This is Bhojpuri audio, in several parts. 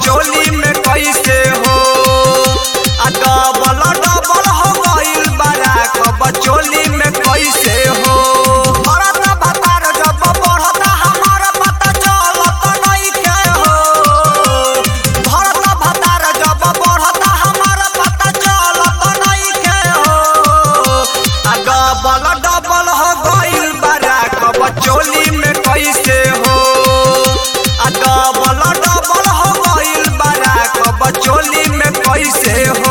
चोली में कैसे हो आ डबल डबल हो गइल बारा कब चोली में कैसे हो भरत भतार जब बढ़ता हमार पता चलत नइखे हो भरत भतार जब बढ़ता हमार पता चलत नइखे हो आ डबल डबल हो गइल बारा कब चोली में कैसे हो आ डबल डबल हो गइल बारा कब चोली में कैसे हो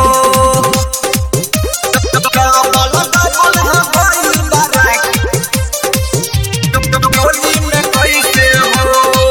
डबल डबल हो गइल बारा चोली में कैसे हो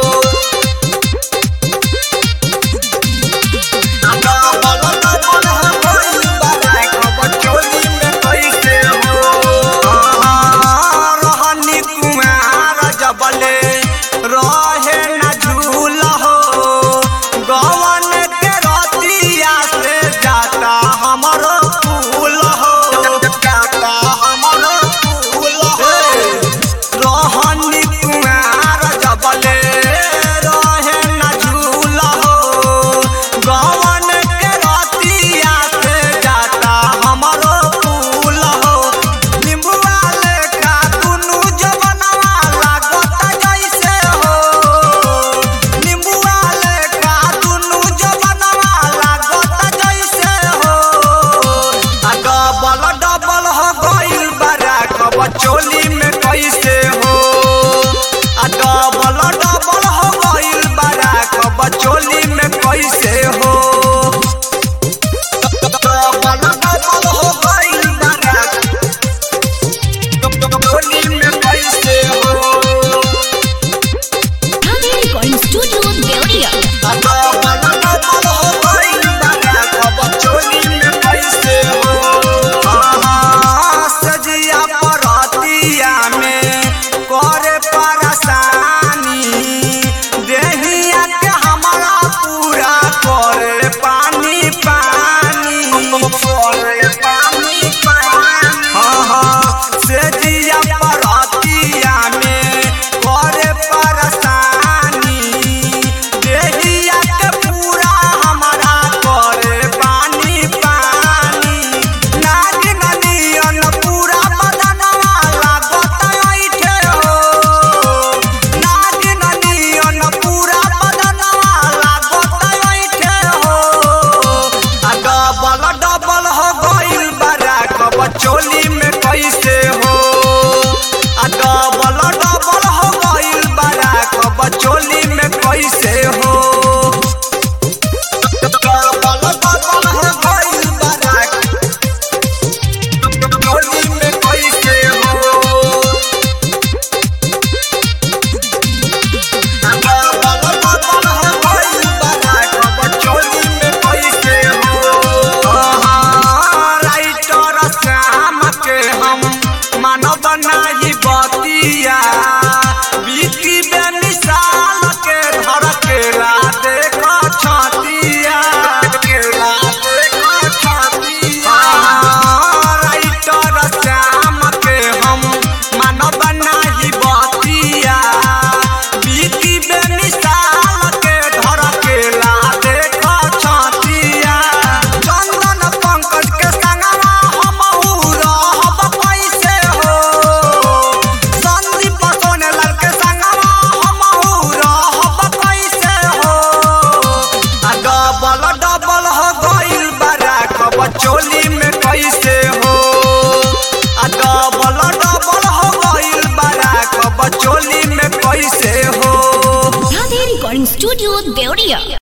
रहनी कुमार जबले रहे न झूल हो गवन के रतिया से जाता हमरो फूल हो जाता हमरो फूल हो रहनी कुमार जबले रहे न झूल हो गवन के रतिया से जाता हमरो फूल हो निम्बुआ लेखा दुनु जवनवा लागत जैसे हो निम्बुआ लेखा दुनु जवनवा लागत जैसे हो आ डबल डबल हो गइल बारा कब चोली में कैसे हो आ डबल डबल हो गइल बारा कब चोली में कैसे हो डबल डबल हो गइल बारा चोली में कैसे हो Radhe Recording Studio, Deoria. सजिया परतिया में करे परेशानी देहिया के हमारा पूरा करे पानी पानी करे पानी पानी हाँ हाँ सजिया परतिया में करे परेशानी देहिया के पूरा हमारा करे पानी पानी नागिन नियन पूरा बदनवा लागत ऐठे हो नागिन नियन पूरा बदनवा लागत ऐठे हो आ डबल डबल हो गइल बारा कब चोली में कैसे हो आ डबल डबल हो गइल बारा कब चोली में कैसे हो डबल डबल हो गइल बारा चोली में कैसे हो मानव नाही बतिया बिकी बेमिसाल के धर केला देख छतिया केला देख छतिया राइटर श्याम के हम मानव नाही बतिया बिकी बेमिसाल के धर केला देख छतिया चंदन पंकज के संगवा हमहू रहब कैसे हो संदीप सोनेलाल के संगवा हमहू रहब कैसे हो आ डबल डबल हो गइल बारा कब चोली में कैसे हो आ डबल डबल हो गइल बारा कब चोली में कैसे हो Radhe Recording Studio, Deoria.